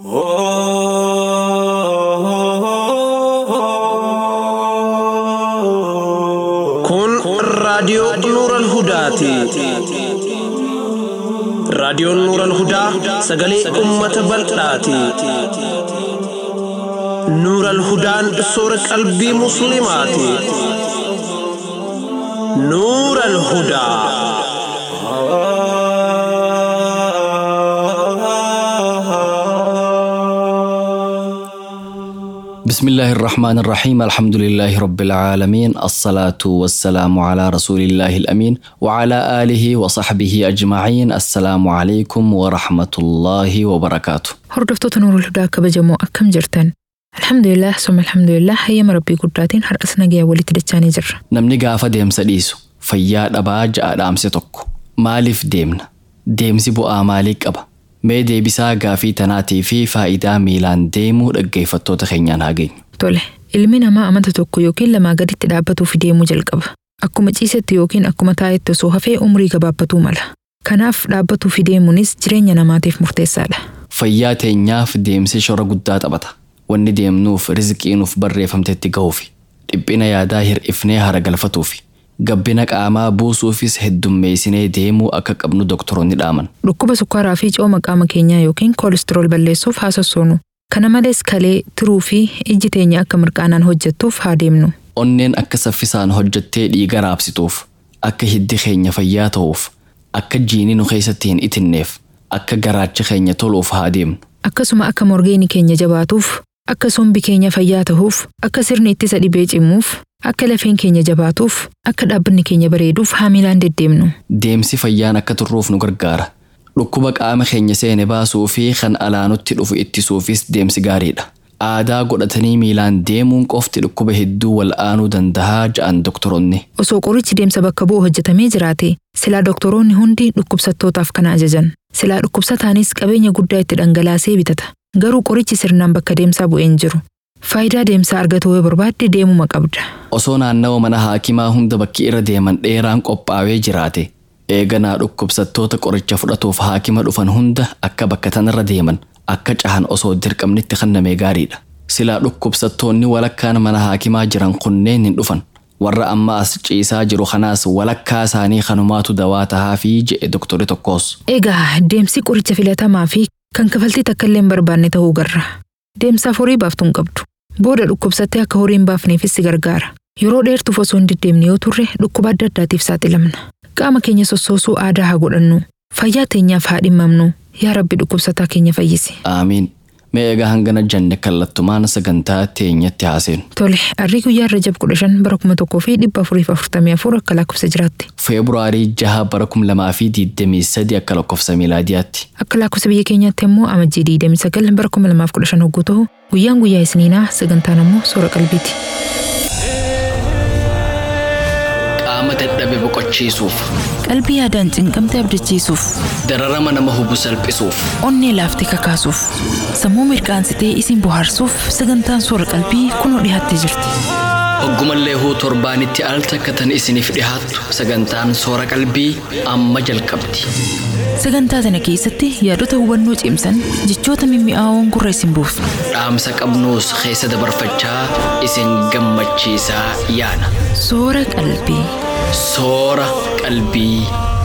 Kun raadiyoo Nuural Hudaati. Raadiyoon Nuural Hudaa sagalee uummata bal'aati. Nuural Hudaan soora qalbii Musliimaati. Nuural Hudaa. بسم الله الرحمن الرحيم الحمد لله رب العالمين الصلاة والسلام على رسول الله الأمين وعلى آله وصحبه أجمعين السلام عليكم ورحمة الله وبركاته Hordoftoota Nuurul Hudaa kabajamoo akkam jirtan? Alhamdulillah, summa alhamdulillah, hayyama Rabbii guddaatiin har'as nagayaan walitti dachaanii jirra. namni gaafa deemsa dhiisu fayyaa dhabaa ja'a dhaamse tokko maaliif deemna deemsi bu'aa maalii qaba mee deebisaa gaafii tanaatii fi faayidaa miilaan deemuu dhaggeeffattoota keenyaan haa geenyu Tole, ilmi namaa amanta tokko yookiin lamaa gaditti dhaabbatuu fi deemuu jalqaba. Akkuma ciisetti yookiin akkuma taa'etti osoo hafee umrii gabaabbatuu mala. Kanaaf dhaabbatuu fi deemuunis jireenya namaatiif murteessaadha. fayyaa teenyaaf deemsi shora guddaa taphata wanni deemnuuf rizqii nuuf barreeffamtetti ga'uufi dhiphina yaadaa hir'ifnee hara galfatuufi gabbina qaamaa buusuufis heddummeessinee deemuu akka qabnu doktoroonni dhaaman Dhukkuba sukkaaraa fi cooma qaama keenyaa yookiin koolistirool balleessuuf haa sossoonu. Kana malees kalee, tiruu fi ijji teenya akka mirqaanaan hojjettuuf haa deemnu. onneen akka saffisaan hojjettee dhiiga raabsituuf akka hiddi keenya fayyaa ta'uuf akka jiini nu keessatti hin itinneef akka garaachi keenya toluuf haa deemnu Akkasuma akka morgeeni keenya jabaatuuf, akka sombi keenya fayyaa ta'uuf, akka sirni ittisa dhibee cimuuf, akka lafeen keenya jabaatuuf, akka dhaabbanni keenya bareeduuf haa miilaan deddeemnu. deemsi fayyaan akka turruuf nu gargaara dhukkuba qaama keenya seene baasuu fi kan alaanutti dhufu ittisuufis deemsi gaariidha aadaa godhatanii miilaan deemuun qofti dhukkuba hedduu wal'aanuu dandahaa ja'an doktoroonni Osoo qorichi deemsa bakka bu'u hojjetamee jiraate, silaa doktoroonni hundi dhukkubsattootaaf kana ajajan. Silaa dhukkubsataanis qabeenya guddaa itti dhangalaasee bitata. Garuu qorichi sirnaan bakka deemsaa bu'een jiru. Faayidaa deemsaa argatuu yoo barbaadde deemuma qabda. osoo naannawa mana haakimaa hunda bakki irra deeman dheeraan qophaa'ee jiraate eeganaa dhukkubsattoota qoricha fudhatuuf haakima dhufan hunda akka bakka tanarra deeman akka cahan osoo dirqamnitti kennamee gaariidha silaa dhukkubsattoonni walakkaan mana haakimaa jiran kunneen hin dhufan warra amma as ciisaa jiru kanaas walakkaa isaanii kanumaatu dawaa tahaa fi je'e doktori tokkos Egaa deemsi qoricha filatamaa fi kan kafaltii takka illee hin barbaanne ta'uu garra. Deemsaaf horii baaftuu hin qabdu. Booda dhukkubsattee akka horii hin baafneefis si gargaara. Yeroo dheertuuf osoo hin deddeemne yoo turre dhukkuba adda addaatiif saaxilamna. Qaama keenya sossoosuu aadaa haa godhannu. Fayyaa teenyaaf haa dhimmamnu. Yaa Rabbi dhukkubsataa keenya fayyisi. aamiin mee egaa hangana janne kallattumaan sagantaa teenyatti haaseenu Tole, arrii guyyaa Rajab kudha shan bara kuma tokkoo fi dhibba afurii fi afurtamii afur akka lakkoofsa jiraatti. feebruaarii jaha bara kum lamaa fi diidamii sadi akka lakkoofsa miilaadiyaatti Akka lakkoofsa biyya keenyaatti immoo amajjii diidamii sagal bara kuma lamaaf kudha shan hogguu ta'u guyyaan guyyaa isniinaa sagantaan immoo soora qalbiiti. qaama dadhabe boqochiisuuf qalbii yaadaan cinqamte abdachiisuuf dararama nama hubu salphisuuf onnee laaftee kakaasuuf sammuu mirqaansitee isin bohaarsuuf sagantaan soora qalbii kunoo dhiyaattee jirti hoggumallee huu torbaanitti al takkatan isiniif dhihaattu sagantaan soora qalbii amma jalqabdi sagantaa tana keessatti yaadota hubannoo cimsan jechoota mimmi'aawoon gurra isin buufna dhaamsa qabnuus keessa dabarfachaa isin gammachiisaa yaana soora qalbii soora qalbii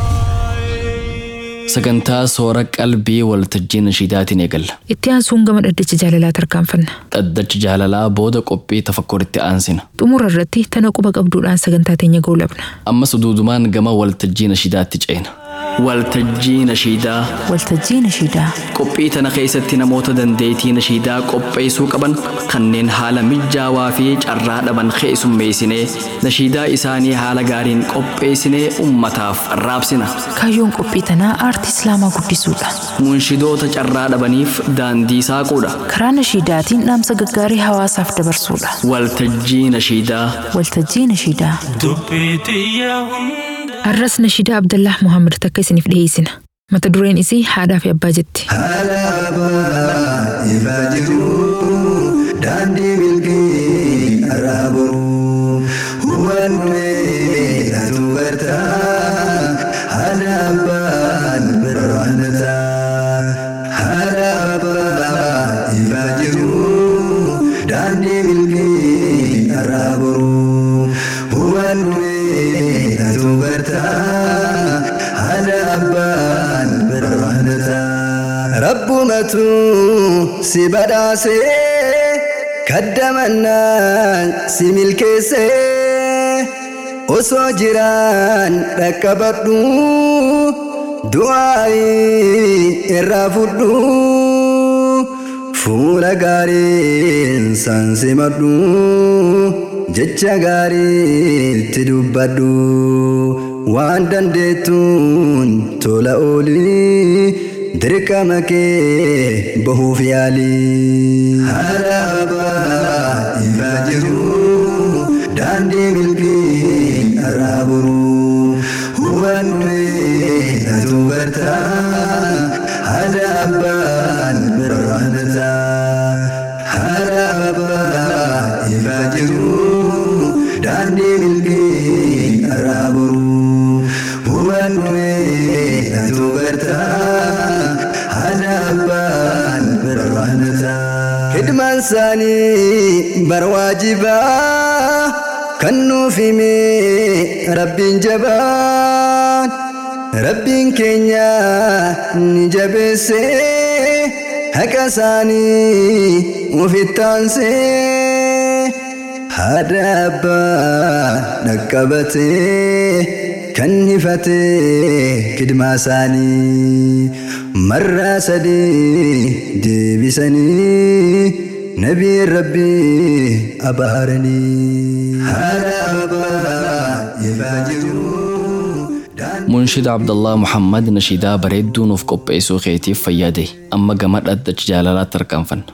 sagantaa soora qalbii waltajjii nashiidaatiin eegalla Itti aansuun gama dhaddacha jaalalaa tarkaanfanna. dhaddacha jaalalaa booda qophii tafakkuritti aansina Xumura irratti tana quba qabduudhaan sagantaa teenya goolabna. ammas duudumaan gama waltajjii nashiidaatti ceena waltajjii nashiidaa waltajjii nashiidaa qophii tana keessatti namoota dandeettii nashiidaa qopheessuu qaban kanneen haala mijaawaa fi carraa dhaban keessummeessinee nashiidaa isaanii haala gaariin qopheessinee ummataaf raabsina kaayyoon qophii tanaa aartii islaamaa guddisuudha munshidoota carraa dhabaniif daandii saaquudha karaa nashiidaatiin dhaamsa gaggaarii hawaasaaf dabarsuudha waltajjii nashiidaa waltajjii nashiidaa Har'as nashiidaa Abdallah Muhammad takka isiniif dhiyeessina. Mata dureen isii haadhaa fi abbaa jetti. Alaabaa ifaa jiru daandii milkii araabu hubannee atu barta alaabaan birraanata alaabaa Rabbumatu si badhaasee kaddamannaan si milkeessee osoo jiraan dhaqqabadhu du'aa'ii irraa fudhu fuula gaariin san simadhu jecha gaariitti dubbadhu waan dandeettuun tola oolii dirqama kee bahuuf yaalii. Haraabaa ifaa jiru daandii milkii irraa buru hubannee atu bartaa haadha abbaan birraanata. Haraabaa ifaa jiru daandii milkii irraa buru hubannee atu bartaa haadha abbaan birraanata. Hidmaan isaanii bar waajibaa kan nuuf hime rabbiin jabaan rabbiin keenya ni jabeesse haqa isaanii ufittaansee haadha abbaa dhaqqabatee kan hifatee kidmaa isaanii marraa sadii deebisanii nabii rabbii abaaranii haadha abbaa ifaa jiru. Munshida Abdallaa Muhammad nashiidaa bareedduu nuuf qopheessuu keetiif fayyade amma gama dhaddacha jaalalaatti tarkaanfanna.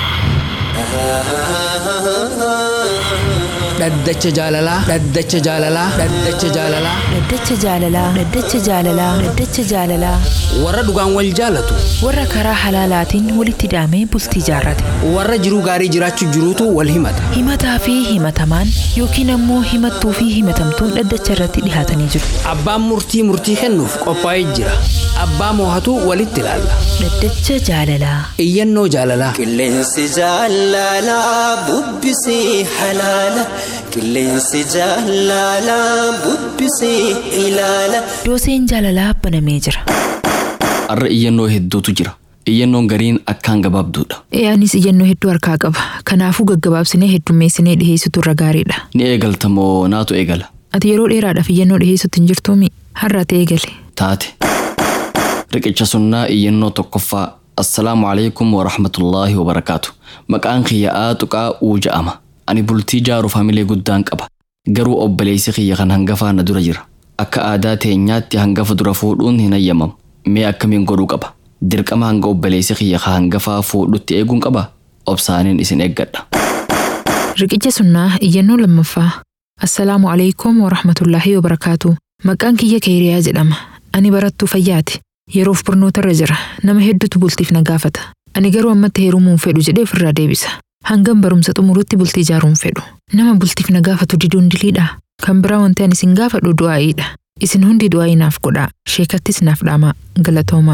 dhaddacha jaalalaa dhaddacha jaalalaa dhaddacha jaalalaa Dhaddacha jaalalaa Dhaddacha jaalalaa Dhaddacha jaalalaa warra dhugaan wal jaalatu warra karaa halaalaatiin walitti hidhamee bultii jaarrate warra jiruu gaarii jiraachuu jiruutu wal himata himataa fi himatamaan yookiin ammoo himattuu fi himatamtuun dhaddacha irratti dhihaatanii jiru abbaan murtii murtii kennuuf qophaa'ee jira abbaa moohatu walitti ilaalla Dhaddacha jaalalaa iyyannoo jaalalaa Qilleensi jaalalaa bubbisii halaala. Qilleensi jaalalaa bubbisii ilaala. dooseen jaalalaa banamee jira Har'a iyyannoo hedduutu jira. Iyyannoon gariin akkaan gabaabduudha. Anis iyyannoo hedduu harkaa qaba. Kanaafuu gaggabaabsinee heddummeessinee dhiheessitu irra gaariidha. Ni eegalta moo naatu eegala? Ati yeroo dheeraadhaaf iyyannoo dhiheessutti hin jirtuumi? Har'a ati eegale. Taate. Riqicha sunnaa iyyannoo tokkoffaa. Assalaamu alaikum wa rahmatullaahi wa barakaatu. Maqaan kiyya Tuqaa uu ja'ama. Ani bultii jaaruuf hamilee guddaan qaba. Garuu obboleessi kiyya kan hangafaa na dura jira. Akka aadaa teenyaatti hangafa dura fuudhuun hin hayyamamu. Mee akkamiin godhuu qaba? Dirqama hanga obboleessi kiyya ka hangafaa fuudhutti eeguun qaba? Obsaaniin isin eeggadha. Riqicha sunnaa iyyannoo lammaffaa. Assalaamu alaikum wa rahmatullaahi wa barakaatu. Maqaan kiyya Keeriyaa jedhama. Ani barattuu fayyaati. Yeroof barnootarra jira. Nama hedduutu bultiif na gaafata. Ani garuu ammatti heerumuun fedhu jedhee ofirraa deebisa. Hangam barumsa xumurutti bultii ijaaruun fedhu. Nama bultiif na gaafatu diduun diliidha. Kan biraa wanti ani isin gaafadhu du'aa'iidha. Isin hundi du'aa'ii naaf godhaa. Sheekattis naaf dhaamaa. Galatoomaa.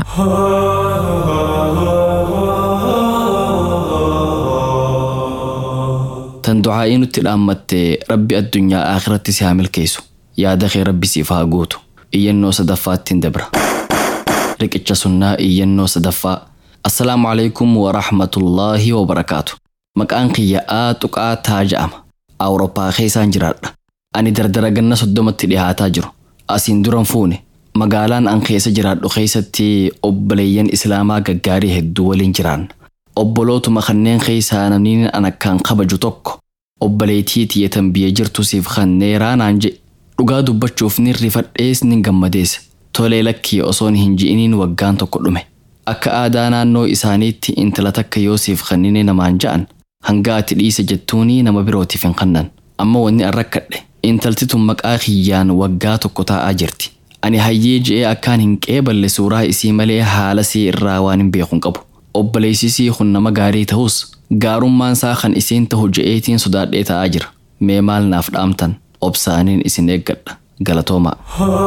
Tan du'aa'ii nutti dhaammatte rabbi addunyaa akhiratti si haa milkeessu. Yaada kee rabbi siif haa guutu. Iyyannoo sadaffaatti hin dabra. Riqicha sunnaa iyyannoo sadaffaa. Assalaamu alaikum wa rahmatullaahi wa barakaatu. Maqaan kiyya Tuqaa taa ja'ama. Awurooppaa keessaan jiraadha. Ani dardara ganna soddomatti dhihaataa jiru. Asiin duran fuune. Magaalaan an keessa jiraadhu keessatti obboleeyyan Islaamaa gaggaarii hedduu waliin jiraanna. Obbolootuma kanneen keessaa namni an akkaan kabaju tokko obboleettii tiyyatan biyya jirtu siif kanneeraa naan jedhe. Dhugaa dubbachuuf ni rifadhees ni gammadees. Tolee lakkii osoon hin ji'iniin waggaan tokko dhume. Akka aadaa naannoo isaaniitti intala takka yoo siif kannine namaan ja'an hanga ati dhiise jettuunii nama birootiif hin kannan. Amma wanni an rakkadhe intalti tun maqaa kiyyaan waggaa tokko taa'aa jirti. Ani hayyee je'ee akkaan hin qeeballe suuraa isii malee haala sii irraa waan hin beekun qabu. Obboleessisii kun nama gaarii ta'us gaarummaan isaa kan isiin ta'u je'eetiin sodaadhee taa'aa jira. Mee maal naaf dhaamtan obsaaniin isin eeggadha. Galatoomaa.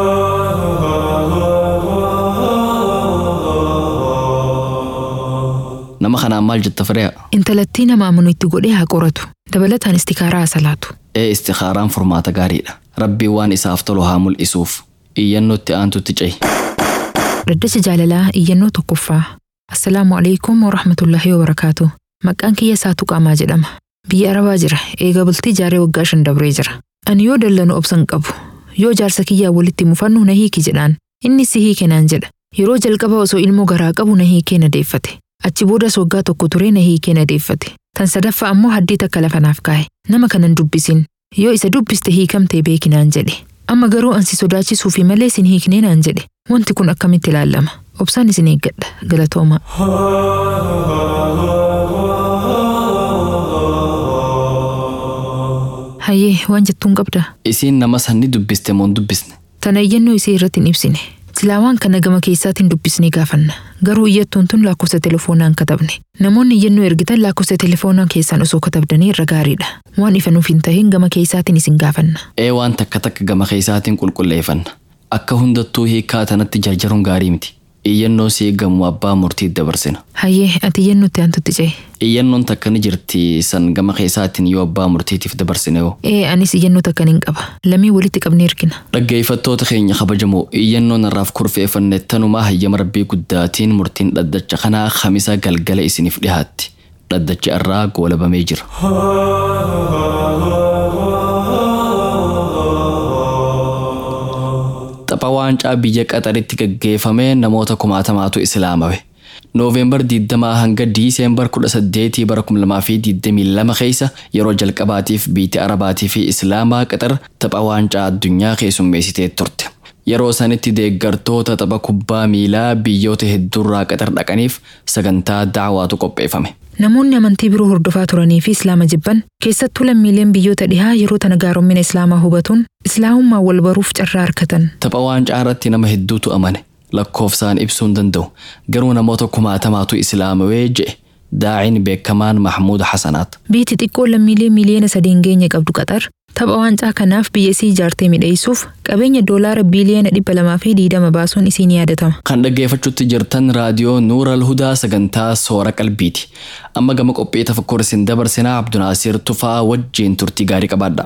Nama kanaan maal jetta firee'a? Intalattii nama amanu itti godhee haa qoratu. Dabalataan istikaaraa haa salaatu. Ee istikaaraan furmaata gaariidha. Rabbiin waan isaaf tolu haa mul'isuuf. Iyyannootti aantutti cehi. Dhaddacha jaalalaa iyyannoo tokkoffaa. Assalaamu alaikum warahmatullaahi wabarakaatu. Maqaan kiyya Saatuu Qaamaa jedhama. Biyya Arabaa jira. Eega bultii jaaree waggaa shan dabree jira. Ani yoo dallanu obsan qabu. Yoo jaarsa kiyyaa walitti mufannu na hiiki jedhaan. Inni si hiike naan jedha. Yeroo jalqaba osoo ilmoo garaa qabu na hiikee na deeffate. Achi boodas waggaa tokko turee na hiikee na deeffate. Tan sadaffaa ammoo haddii takka lafa naaf kaa'e. Nama kanan dubbisin. Yoo isa dubbiste hiikamtee beeki naan jedhe. Amma garuu ansi sodaachisuu fi malee sin hiiknee naan jedhe. Wanti kun akkamitti ilaalama? Obsaan isin eeggadha. Galatooma. Hayyee waan jettuun qabdaa? Isiin nama sanni dubbiste moo hin dubbisne? Tana iyyannoo isii irratti hin ibsine. Silaa waan kana gama keessaatiin dubbisnee gaafanna. Garuu iyyattuun tun lakkoofsa telefoonaan katabne. Namoonni iyyannoo ergitan lakkoofsa telefoonaa keessaan osoo katabdanii irra gaariidha. Waan ifa nuuf hin tahin gama keessaatiin isin gaafanna. Ee waan takka takka gama keessaatiin qulqulleeffanna. Akka hundattuu hiikaa tanatti jarjaruun gaarii miti. Iyyannoo sii gamu abbaa murtiitti dabarsina. Hayyee ati iyyannootti aantutti ce'e. Iyyannoon takka ni jirti san gama keessaatiin yoo abbaa murtiitiif dabarsine yoo. Ee anis iyyannoo takka nin qaba. Lamii walitti qabnee ergina. Dhaggeeffattoota keenya kabajamoo iyyannoon irraaf kurfeeffanne tanumaa hayyama rabbii guddaatiin murtiin dhaddacha kanaa kamisa galgala isiniif dhihaatti. Dhaddacha irraa goolabamee jira. Tapha waancaa biyya qaxaritti gaggeeffame namoota kumaatamaatu islaamame. Nooveembar 20 hanga Diiseembar 18 bara 2022 keessa yeroo jalqabaatiif biyya Arabaatii fi Islaamaa qaxar tapha waancaa addunyaa keessummeessitee turte. Yeroo sanitti deeggartoota tapha kubbaa miilaa biyyoota hedduurraa qaxar dhaqaniif sagantaa dacwaatu qopheeffame. Namoonni amantii biroo hordofaa turanii fi Islaama jibban keessattuu lammiileen biyyoota dhihaa yeroo tana gaaromina Islaamaa hubatuun Islaamummaa wal baruuf carraa harkatan. Tapha waancaa irratti nama hedduutu amane. lakkoofsaan ibsuu hin danda'u garuu namoota kumaatamaatu islaamawee je'e daa'iin beekamaan mahmuud hasanaat. Biyyi xiqqoo lammiilee miliyoona sadii hin geenye qabdu qaxar tapha waancaa kanaaf biyya isii ijaartee midheessuuf qabeenya doolaara biiliyoona dhibba lamaa fi diidama baasuun isii ni yaadatama. Kan dhaggeeffachuutti jirtan raadiyoo Nuura Alhudaa sagantaa Soora Qalbiiti. Amma gama qophii tafakkur isin dabarsinaa Abdunaasiir Tufaa wajjiin turtii gaarii qabaadha.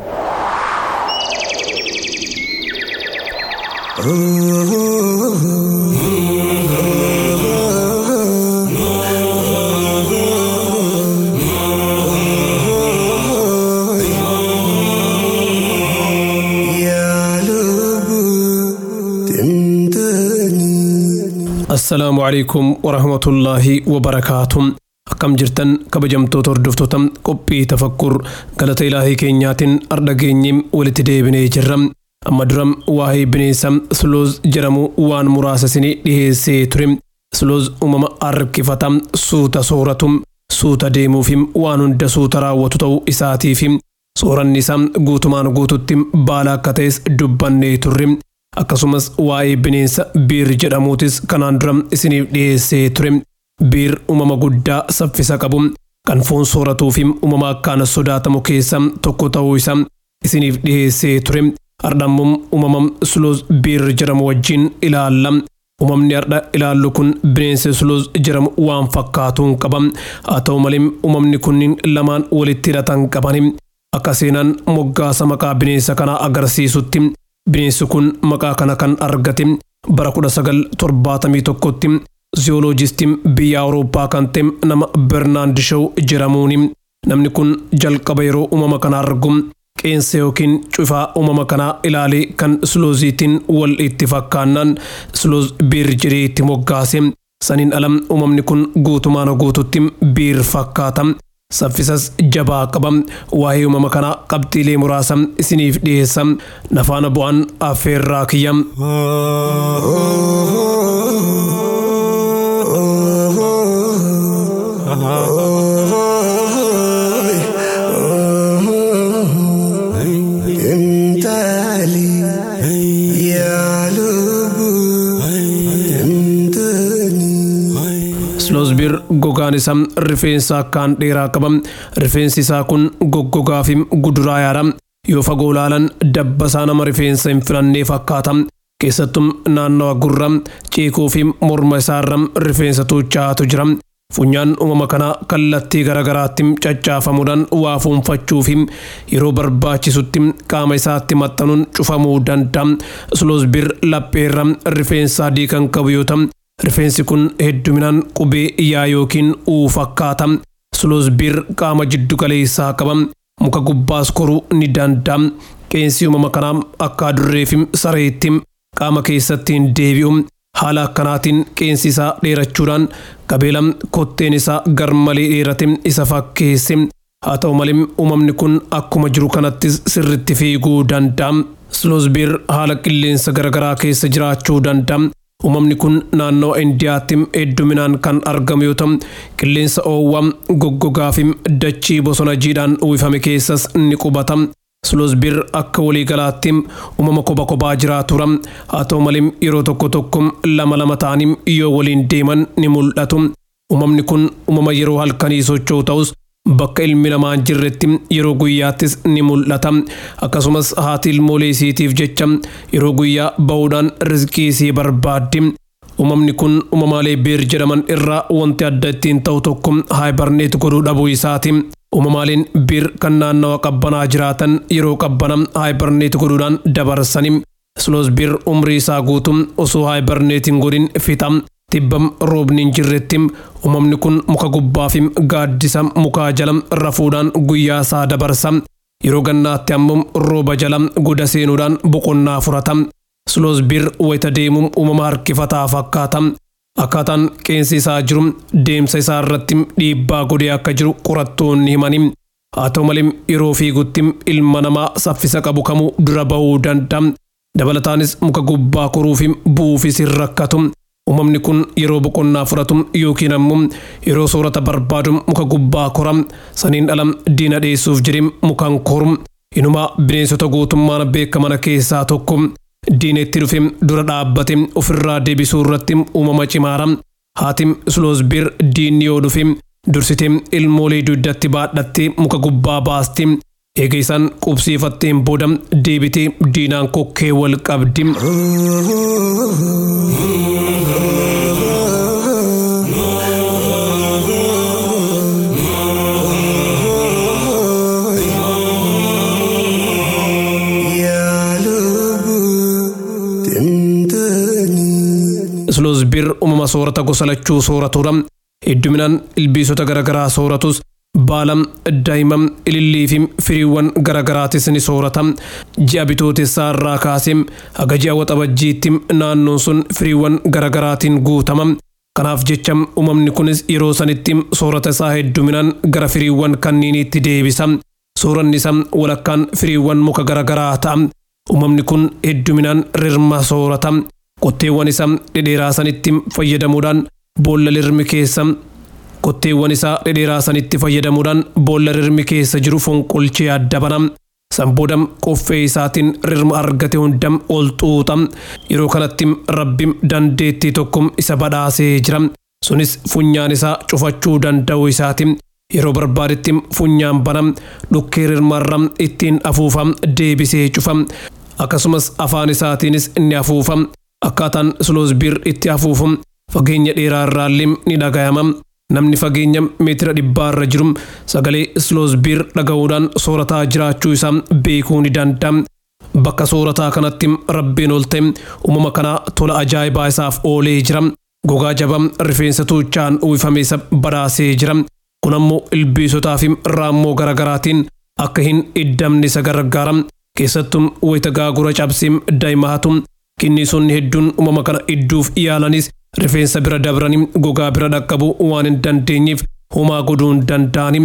assalaamu calaykum warahmatullaahi wabarakaatu akkam jirtan kabajamtoota hordoftoota qophii tafakkur galata ilaahii keenyaatiin ardha geenyee walitti deebinee jirra amma dura waa'ee bineensa slooz jedhamu waan muraasa isinii dhiheessee ture slooz uumama harkifata suuta sooratu suuta deemuufi waan hunda suuta raawwatu ta'uu isaatiif sooranni isaa guutumaan guututti baala akka ta'es dubbannee turre akkasumas waa'ee bineensa biir jedhamuutis kanaan dura isiniif dhiyeessee ture biir uumama guddaa saffisa qabu kan foon sooratuu fi uumama akkaan sodaatamu keessa tokko ta'uu isaa isiniif dhiyeessee ture hardhammoo uumama slooz biir jedhamu wajjin ilaalla uumamni hardha ilaallu kun bineensa slooz jedhamu waan fakkaatuun qaba haa ta'u malee uumamni kunniin lamaan walitti hidhatan qaban akka seenaan moggaasa maqaa bineensa kanaa agarsiisutti Bineensi kun maqaa kana kan argate bara 1971tti ziyooloojistii biyya Awurooppaa kan ta'e nama Bernaand Shaw jedhamuuni. Namni kun jalqaba yeroo uumama kana argu qeensa yookiin cufaa uumama kanaa ilaalee kan slooziitiin wal itti fakkaannaan slooz biir jedhee itti moggaase. Saniin ala uumamni kun guutumaan guututti biir fakkaata. saffisas jabaa qaba waa'ee uumama kanaa qabxiilee muraasa isiniif dhiyeessa nafaana bu'aan affeerraa kiyya. Sloosbir gogaan isaa rifeensa akkaan dheeraa qaba. Rifeensi isaa kun goggogaa fi guduraa yaada. Yoo fagoo ilaalan dabbasaa nama rifeensa hin filannee fakkaata. Keessattuu naannawa gurra ceekoo fi morma isaarra rifeensa tuuchaatu jira. Funyaan uumama kanaa kallattii garaagaraatti caccaafamuudhaan waa fuunfachuu fi yeroo barbaachisutti qaama isaatti maxxanuun cufamuu danda'a. Sloosbir lapheerra rifeensa adii kan qabu yoo ta'u Rifeensi kun hedduminaan qubee yaa yookiin uu fakkaata. Sloosbiir qaama jiddu galeessaa qaba. Muka gubbaas koruu ni danda'a. Qeensi uumama kanaa akka adurree fi sareetti qaama keessatti hin deebi'u. Haala akkanaatiin qeensi isaa dheerachuudhaan qabeela kotteen isaa garmalee dheerate isa fakkeesse. Haa ta'u malee uumamni kun akkuma jiru kanattis sirritti fiiguu danda'a. Sloosbiir haala qilleensa garaagaraa keessa jiraachuu danda'a. Uumamni kun naannoo Indiyaatti hedduminaan kan argamu yoo ta'u, qilleensa oowwaa goggogaa fi dachii bosona jiidhaan uwwifame keessas ni qubata. Sloosbiir akka waliigalaatti uumama kophaa kophaa jiraatudha. Haa ta'u malee yeroo tokko tokko lama lama ta'anii yoo waliin deeman ni mul'atu. Uumamni kun uumama yeroo halkanii socho'u ta'us bakka ilmi namaa hin jirretti yeroo guyyaattis ni mul'ata. Akkasumas haati ilmoolee isiitiif jecha yeroo guyyaa bahuudhaan rizqii isii barbaaddi. Uumamni kun uumamaalee beer jedhaman irraa wanti adda ittiin ta'u tokko haayibarneet godhuu dhabuu isaati. Uumamaaleen beer kan naannawa qabbanaa jiraatan yeroo qabbana haayibarneet godhuudhaan dabarsani. Sloosbiir umrii isaa guutuu osoo haayibarneet hin godhin fixa. Tibbam roobni hin jirretti uumamni kun muka gubbaa fi gaaddisa mukaa jala rafuudhaan guyyaa isaa dabarsa. Yeroo gannaatti ammoo rooba jala goda seenuudhaan boqonnaa furata. Sloosbiir wayita deemuun uumama harkifataa fakkaata. Akkaataan qeensi isaa jiru deemsa isaa irratti dhiibbaa godhee akka jiru qorattoonni himani. Haa ta'u malee yeroo fiigutti ilma namaa saffisa qabu kamuu dura bahuu danda'a. Dabalataanis muka gubbaa koruu fi bu'uufis hin rakkatu. Uumamni kun yeroo boqonnaa fudhatu yookiin ammoo yeroo soorata barbaadu muka gubbaa kora saniin ala diina dheessuuf jedhee mukaan koru. Inumaa bineensota guutummaan beekaman keessaa tokko. Diineetti dhufe dura dhaabbate ofirraa deebisuu irratti uumama cimaara. Haati Sloosbiir diinni yoo dhufe dursitee ilmoolee dugdatti baadhattee muka gubbaa baasti. Eega isaan qubsiifatteen booda deebitee diinaan kokkee wal qabdi. Sloosbiir uumama soorata gosa lachuu sooratudha. Hedduminaan ilbiisota garaagaraa sooratus baala daa'ima ilillii fi firiiwwan garaagaraatis ni soorata. Ji'a bitootessaa irraa kaasee haga ji'a waxabajjiitti naannoon sun firiiwwan garaagaraatiin guutama. Kanaaf jecha uumamni kunis yeroo sanitti soorata isaa hedduminaan gara firiiwwan kanniiniitti deebisa. Sooranni isaa walakkaan firiiwwan muka garaagaraa ta'a. Uumamni kun hedduminaan rirma soorata. Qotteewwan isaa dhedheeraa sanitti fayyadamuudhaan boolla rirmi keessa qotteewwan isaa dhedheeraa sanitti fayyadamuudhaan boolla rirmi keessa jiru fonqolchee adda bana. Sanbooda qoffee isaatiin rirma argate hunda ol xuuxa. Yeroo kanatti rabbi dandeettii tokko isa badhaasee jira. Sunis funyaan isaa cufachuu danda'u isaati. Yeroo barbaadetti funyaan bana dhukkee rirmarra ittiin afuufa deebisee cufa. Akkasumas afaan isaatiinis ni afuufa. Akkaataan Sloosbiir itti afuufu fageenya dheeraa irraallee ni dhagayama. Namni fageenya meetira dhibbaa irra jiru sagalee Sloosbiir dhaga'uudhaan soorataa jiraachuu isaa beekuu ni danda'a. Bakka soorataa kanatti rabbiin ol ta'e uumama kanaa tola ajaa'ibaa isaaf oolee jira. Gogaa jabaa rifeensa tuuchaan uwwifame isa badhaasee jira. Kun ammoo ilbiisotaa fi raammoo garaagaraatiin akka hin iddamne isa gargaara. Keessattuu wayita gaagura cabsee daa'imatu Kinniisonni hedduun uumama kana idduuf yaalanis rifeensa bira dabranii gogaa bira dhaqqabu waan hin dandeenyeef homaa godhuu hin danda'ani.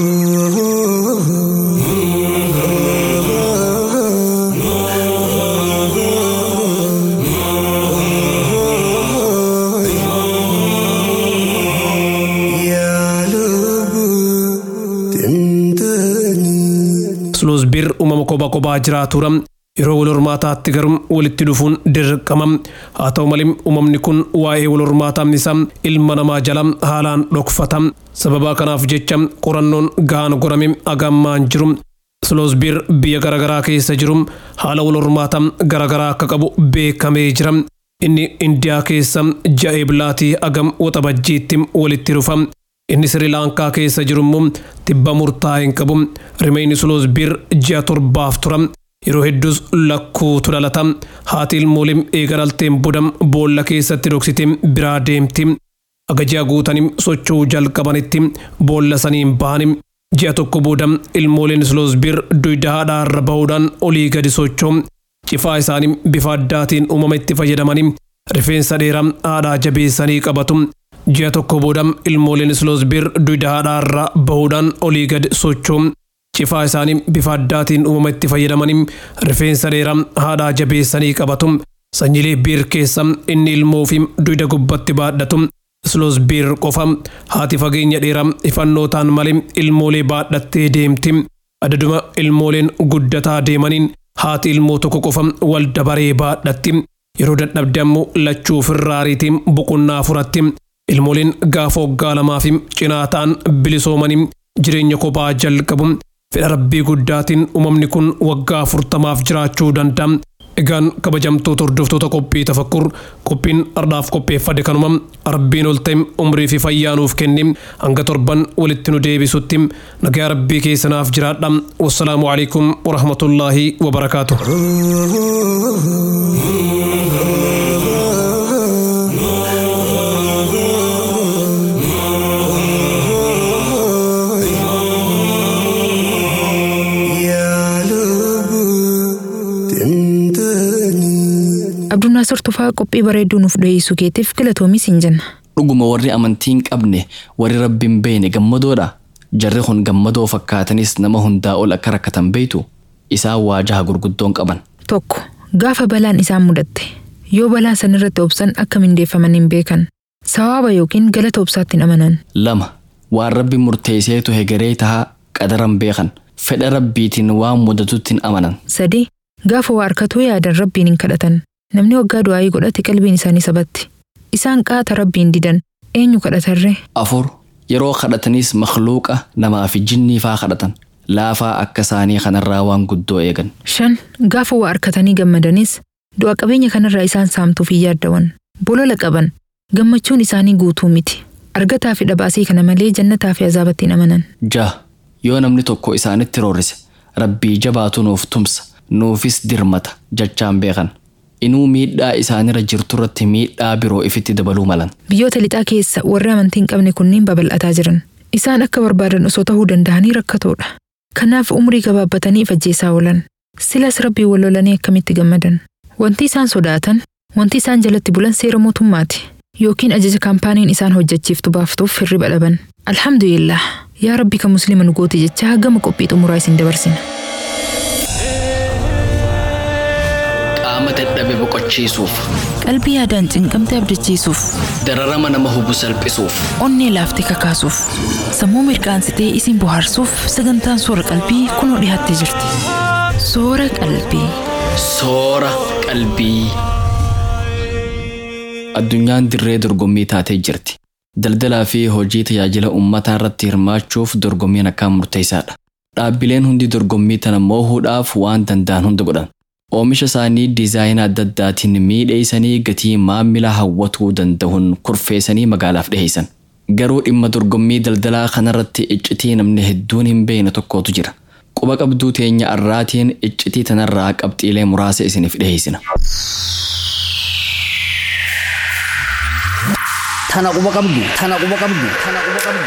Sloosbiir uumama kophaa kophaa jiraatudha. Yeroo wal hormaataatti garuu walitti dhufuun dirqama. Haa ta'u malee uumamni kun waa'ee wal hormaataa isaa ilma namaa jala haalaan dhokfata. Sababa kanaaf jecha qorannoon gahaan gorame agammaan jiru. Sloosbiir biyya garaagaraa keessa jiru haala wal hormaataa garaagaraa akka qabu beekamee jira. Inni Indiyaa keessa ji'a eebilaatii agam waxabajjiitti walitti dhufa. Inni Sri Laankaa keessa jiru immoo tibba murtaa'e hin qabu. Rimeenyi Sloosbiir ji'a torbaaf tura. yeroo hedduus lakkuutu dhalata haati ilmoolee eega dhalteen bodam boolla keessatti dhoksite biraa deemti aga ji'a guutanim socho'uu jalqabanitti boolla saniin bahanim ji'a tokko booda ilmooleen sloosbir duyda haadhaarra bahuudhaan olii gadi socho'u cifaa isaanii bifa addaatiin uumama itti fayyadamanii rifeensa dheeraa haadhaa jabeessanii qabatu ji'a tokko booda ilmooleen sloosbir duyda haadhaarra bahuudhaan olii gadi socho'u cifaa isaanii bifa addaatiin uumama itti fayyadamanii rifeensa dheeraa haadhaa jabeessanii qabatu sanyilee biir keessa inni ilmoo fi duyda gubbatti baadhatu sloosbir qofa haati fageenya dheeraa ifannootaan malee ilmoolee baadhattee deemti adaduma ilmooleen guddataa deemaniin haati ilmoo tokko qofa wal dabaree baadhatti yeroo dadhabde ammoo lachuu firraariitiin boqonnaa furatti ilmooleen gaafa waggaa lamaa fi cinaa ta'an bilisoomanii jireenya kophaa jalqabu fedha rabbii guddaatiin uumamni kun waggaa afurtamaaf jiraachuu danda'a. Egaan kabajamtoota hordoftoota qophii tafakkur qophiin ardhaaf qopheeffade kanuma rabbiin ol ta'e umrii fi fayyaa nuuf kenni hanga torban walitti nu deebisutti nagaa rabbii keessanaaf jiraadha wassalaamu alaikum warahmatullaahi wabarakaatu. Abdunnaasir Tufaa qophii bareedduu nuuf dhiyeessuu keetiif galatoomi siin jenna. Dhuguma warri amantii hin qabne warri rabbiin beene gammadoodha. Jarri kun gammadoo fakkaatanis nama hundaa ol akka rakkatan beeytu isaan waajaha gurguddoon qaban. Tokko gaafa balaan isaan mudatte yoo balaa sanirratti obsan akka mindeeffaman hin beekan. Sawaaba yookiin galata obsaatti hin amanan. Lama waan rabbi murteesseetu hegeree tahaa qadaran beekan. Fedha rabbiitiin waan mudatutti hin amanan. Sadi gaafa waa harkatuu yaadan rabbiin hin kadhatan. Namni waggaa du'aayii godhate qalbiin isaanii sabatti. Isaan qaata rabbiin didan eenyu kadhatarree? Afur yeroo kadhatanis makluuqa namaa fi jinnii faa kadhatan. Laafaa akka isaanii kanarraa waan guddoo eegan. Shan gaafa waa harkatanii gammadanis du'a qabeenya kanarraa isaan saamtuuf hin yaaddawan. Bolola qaban gammachuun isaanii guutuu miti. Argataa fi dhabaasii kana malee jannataa fi azaabatti hin amanan. Jaha yoo namni tokko isaanitti roorrise rabbii jabaatu nuuf tumsa nuufis dirmata jechaan beekan. Inuu miidhaa isaanirra jirtu irratti miidhaa biroo ifitti dabaluu malan. Biyyoota lixaa keessa warri amantii hin qabne kunniin babal'ataa jiran. Isaan akka barbaadan osoo ta'uu danda'anii rakkatoodha. Kanaaf umrii gabaabbatanii ajjeesaa oolan. Silas rabbii wal lolanii akkamitti gammadan. Wanti isaan sodaatan, wanti isaan jalatti bulan seera mootummaati. Yookiin ajaja kaampaaniin isaan hojjechiiftu baaftuuf hirriba dhaban. Alhamdulillah. Yaa rabbi kan musliima nu gooti jechaa gama qophii xumuraa isin dabarsina. Qaama dadhabe boqochiisuuf, Qalbii yaadaan cinqamte abdachiisuuf, dararama nama hubu salphisuuf. onnee laaftee kakaasuuf, sammuu mirqaansitee isin bohaarsuuf sagantaan soora qalbii kunoo dhiyaattee jirti. Soora qalbii. Soora qalbii. Addunyaan dirree dorgommii taatee jirti. Daldalaa fi hojii tajaajila uummataa irratti hirmaachuuf dorgommiin akkaan murteessaadha. Dhaabbileen hundi dorgommii tana moohuudhaaf waan danda'an hunda godhan. Oomisha isaanii diizaayina adda addaatiin miidheessanii gatii maamila hawwatuu danda'uun kurfeessanii magaalaaf dhiheessan. Garuu dhimma dorgommii daldalaa kanarratti iccitii namni hedduun hin beekne tokkotu jira. Quba qabduu teenya arraatiin iccitii tanarraa qabxiilee muraasa isiniif dhiheessina. Tana quba qabdu. Tana quba qabdu. Tana quba qabdu.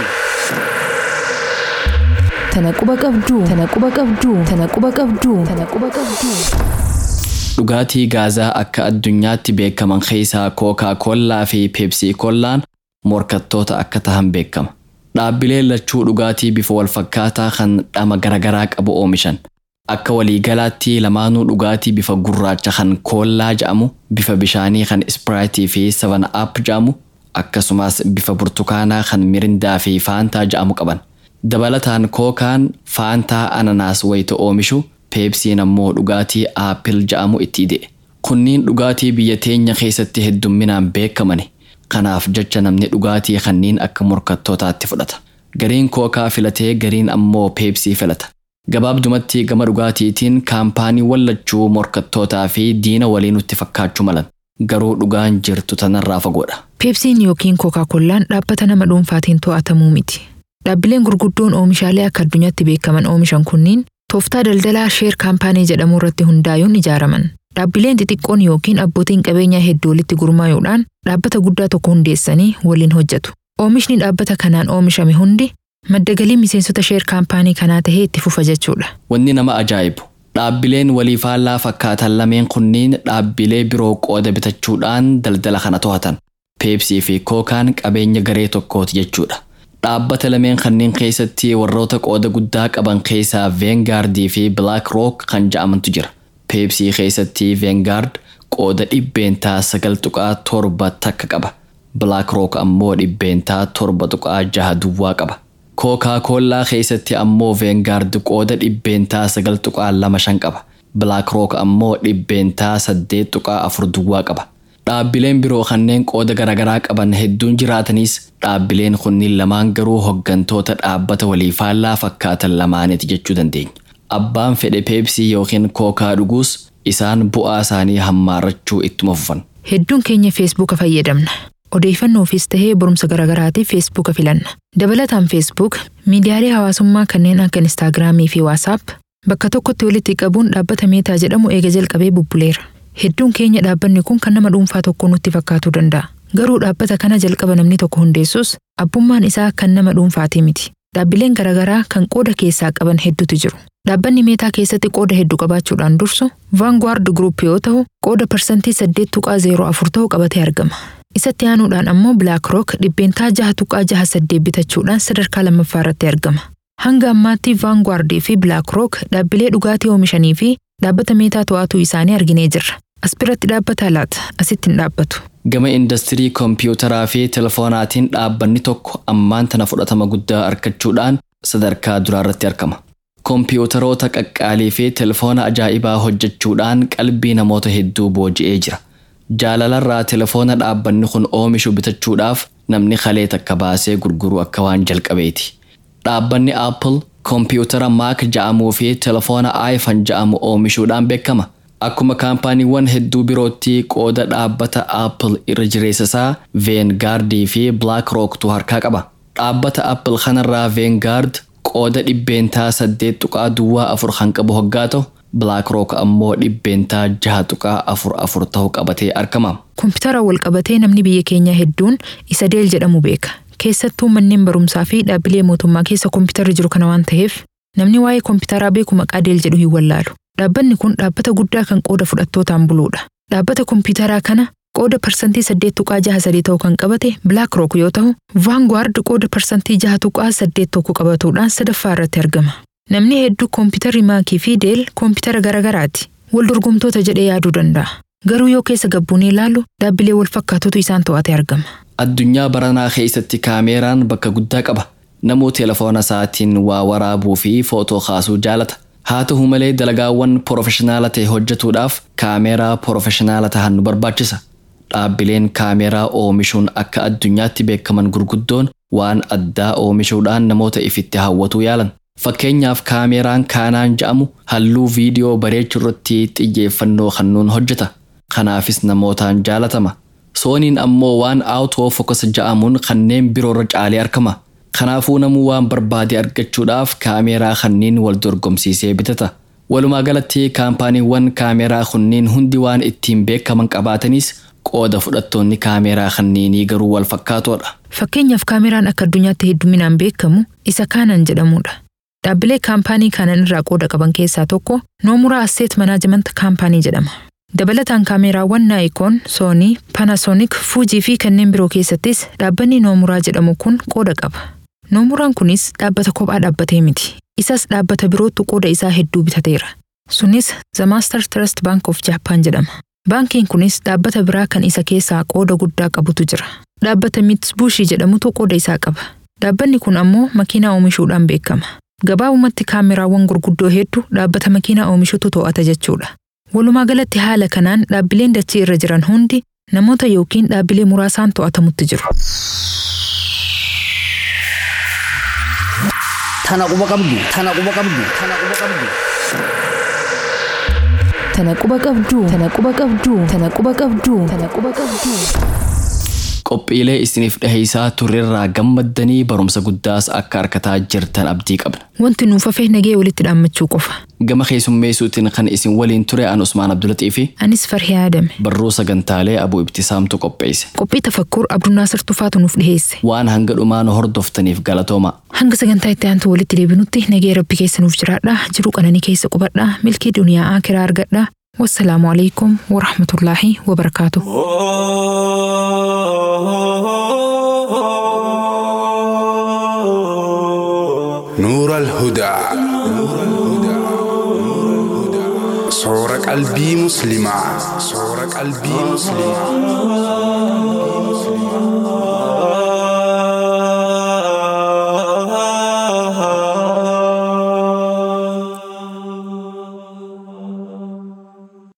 Tana quba qabduu. Tana quba qabduu. Tana quba qabduu. Tana quba qabduu. Dhugaatii gaazaa akka addunyaatti beekaman keessaa kookaa koollaa fi peepsii koollaan morkattoota akka tahan beekama. Dhaabbileen lachuu dhugaatii bifa walfakkaataa kan dhama garaagaraa qabu oomishan. Akka waliigalaatti lamaanuu dhugaatii bifa gurraacha kan koollaa jedhamu, bifa bishaanii kan ispiraayitii fi savan aap jedhamu, akkasumas bifa burtukaanaa kan mirindaa fi faantaa jedhamu qaban. Dabalataan kookaan faantaa ananaas wayita oomishu peepsiin ammoo dhugaatii aappil jedhamu itti ide. Kunniin dhugaatii biyya teenya keessatti heddumminaan beekamani. Kanaaf jecha namni dhugaatii kanniin akka morkattootaatti fudhata. Gariin kookaa filatee gariin ammoo peepsii filata. Gabaabdumatti gama dhugaatiitiin kaampaanii wallachuu morkattootaa fi diina walii nutti fakkaachuu malan. Garuu dhugaan jirtu tanarraa fagoodha. Peepsiin yookiin kookaa-kollaan dhaabbata nama dhuunfaatiin to'atamuu miti. Dhaabbileen gurguddoon oomishaalee akka addunyaatti beekaman oomishan kunniin Tooftaa daldalaa sheer kaampaanii jedhamu irratti hundaa'uun ijaaraman. Dhaabbileen xixiqqoon yookiin abbootiin qabeenyaa hedduu walitti gurmaa'uudhaan dhaabbata guddaa tokko hundeessanii waliin hojjetu. Oomishni dhaabbata kanaan oomishame hundi madda galii miseensota sheer kaampaanii kanaa tahee itti fufa jechuudha. Wanni nama ajaa'ibu dhaabbileen walii faallaa fakkaatan lameen kunniin dhaabbilee biroo qooda bitachuudhaan daldala kana to'atan. Peepsii fi kookaan qabeenya garee tokkooti jechuudha. Dhaabbata lameen kanneen keessatti warroota qooda guddaa qaban keessaa Veengardii fi Black Rock kan ja'amantu jira. Peepsii keessatti Veengard qooda dhibbeentaa sagal tuqaa torba takka qaba. Black Rock ammoo dhibbeentaa torba tuqaa jaha duwwaa qaba. Kookaa koollaa keessatti ammoo Veengard qooda dhibbeentaa sagal tuqaa lama shan qaba. Black Rock ammoo dhibbeentaa saddeet tuqaa afur duwwaa qaba. Dhaabbileen biroo kanneen qooda garaagaraa qaban hedduun jiraatanis dhaabbileen kunniin lamaan garuu hoggantoota dhaabbata walii faallaa fakkaatan lamaaniiti jechuu dandeenya. Abbaan fedhe peepsii yookiin kookaa dhuguus isaan bu'aa isaanii hammaarrachuu ittuma fufan. Hedduun keenya feesbuuka fayyadamna. Odeeffannoofiis tahee barumsa garaagaraatiif feesbuuka filanna. Dabalataan feesbuuk miidiyaalee hawaasummaa kanneen akka instaagiraamii fi waasaap bakka tokkotti walitti qabuun dhaabbata meetaa jedhamu eega jalqabee bubbuleera. Hedduun keenya dhaabbanni kun kan nama dhuunfaa tokko nutti fakkaatuu danda'a. Garuu dhaabbata kana jalqaba namni tokko hundeessus abbummaan isaa kan nama dhuunfaatii miti. Dhaabbileen garaagaraa kan qooda keessaa qaban hedduutu jiru. Dhaabbanni meetaa keessatti qooda hedduu qabaachuudhaan dursu Vanguard Group yoo ta'u qooda parsantii 8.04 ta'u qabatee argama. Isatti aanuudhaan ammoo Black Rock dhibbeentaa 6.68 bitachuudhaan sadarkaa lammaffaa irratti argama. Hanga ammaatti Vanguard fi Black Rock dhaabbilee dhugaatii oomishanii fi dhaabbata meetaa to'atuu isaanii arginee jirra. As biratti dhaabbata laata asitti hin dhaabbatu. Gama industirii koompiyuutaraa fi telefoonaatiin dhaabbanni tokko ammaan tana fudhatama guddaa argachuudhaan sadarkaa duraarratti argama. Koompiyuutaroota qaqqaalii fi telefoona ajaa'ibaa hojjechuudhaan qalbii namoota hedduu booji'ee jira. Jaalalarraa telefoona dhaabbanni kun oomishu bitachuudhaaf namni kalee takka baasee gurguru akka waan jalqabeeti. Dhaabbanni Apple koompiyuutara Mac ja'amuu fi telefoona iPhone ja'amu oomishuudhaan beekama. Akkuma kaampaaniiwwan hedduu birootti qooda dhaabbata Apple irra jireessa isaa Veengardii fi Black Rocktu harkaa qaba. Dhaabbata Apple kanarraa Veengard qooda dhibbeentaa saddeet tuqaa duwwaa afur kan qabu hoggaa ta'u Black Rock ammoo dhibbeentaa jaha tuqaa afur afur ta'u qabatee argama. Koompitara wal qabatee namni biyya keenyaa hedduun isa Deel jedhamu beeka. Keessattuu manneen barumsaa fi dhaabbilee mootummaa keessa koompitara jiru kana waan ta'eef namni waa'ee koompitaraa beeku maqaa Deel jedhu hin wallaalu. Dhaabbanni kun dhaabbata guddaa kan qooda fudhattootaan buluudha. Dhaabbata koompitaraa kana qooda parsantii saddeet tuqaa jaha sadii ta'u kan qabate Black Rock yoo ta'u, Vanguard qooda parsantii jaha tuqaa saddeet tokko qabatuudhaan sadaffaa irratti argama. Namni hedduu koompitarri maakii fi deel koompitara garaagaraati. Wal dorgomtoota jedhee yaaduu danda'a. Garuu yoo keessa gabbuunee ilaallu dhaabbilee wal fakkaatutu isaan to'ate argama. Addunyaa baranaa keessatti kaameeraan bakka guddaa qaba. Namuu telefoona isaatiin waa waraabuu fi footoo kaasuu jaalata. Haa ta'u malee dalagaawwan porofeshinaala ta'e hojjetuudhaaf kaameeraa porofeshinaala ta'an nu barbaachisa. Dhaabbileen kaameeraa oomishuun akka addunyaatti beekaman gurguddoon waan addaa oomishuudhaan namoota ifitti hawwatuu yaalan. Fakkeenyaaf kaameeraan kaanaan ja'amu halluu viidiyoo bareechuu irratti xiyyeeffannoo kennuun hojjeta. Kanaafis namootaan jaalatama. Sooniin ammoo waan aawutoo fokas ja'amuun kanneen biroorra caalee argama. Kanaafuu namuu waan barbaade argachuudhaaf kaameeraa kanneen wal dorgomsiisee bitata. Walumaa galatti kaampaaniiwwan kaameeraa kunniin hundi waan ittiin beekaman qabaatanis qooda fudhattoonni kaameeraa kanneenii garuu wal fakkaatoodha. Fakkeenyaaf kaameeraan akka addunyaatti hedduminaan beekamu isa kaanan jedhamudha. Dhaabbilee kaampaanii kaanan irraa qooda qaban keessaa tokko Noomuraa Asseet Manaajimanta Kaampaanii jedhama. Dabalataan kaameeraawwan Naayikoon, Soonii, Panasonic, Fuujii fi kanneen biroo keessattis dhaabbanni Noomuraa jedhamu kun qooda qaba. Noomuraan kunis dhaabbata kophaa dhaabbatee miti. Isas dhaabbata birootu qooda isaa hedduu bitateera. Sunis The Master Trust Bank of Japan jedhama. Baankiin kunis dhaabbata biraa kan isa keessaa qooda guddaa qabutu jira. Dhaabbata Mitsubishi jedhamutu qooda isaa qaba. Dhaabbanni kun ammoo makiinaa oomishuudhaan beekama. Gabaabumatti kaameraawwan gurguddoo hedduu dhaabbata makiinaa oomishutu to'ata jechuudha. Walumaa galatti haala kanaan dhaabbileen dachii irra jiran hundi namoota yookiin dhaabbilee muraasaan to'atamutti jiru. Tana quba qabdu. Tana quba qabdu. Tana quba qabdu. Tana quba qabdu. Tana quba qabdu. Tana quba qabdu. Tana quba qabdu. qophiilee isiniif dhiheessaa turrerraa gammaddanii barumsa guddaas akka harkataa jirtan abdii qabna. Wanti nuuf hafe nagee walitti dhaammachuu qofa. Gama keessummeessuutiin kan isin waliin ture an Usmaan Abdulaxii fi Anis Farhii Aadame. barruu sagantaalee Abuu Ibtisaamtu qopheesse. Qophii tafakkur Abdunnaasir Tufaatu nuuf dhiheesse. Waan hanga dhumaa nu hordoftaniif galatooma. Hanga sagantaa itti aantu walitti deebinutti nagee rabbi keessa nuuf jiraadha. Jiruu qananii keessa qubadha. Milkii duniyaa akiraa argadha. Wassalaamu alaikum wa rahmatullaahi wa barakaatuh. نور الهدى صور قلبي مسلمة صور قلبي مسلمة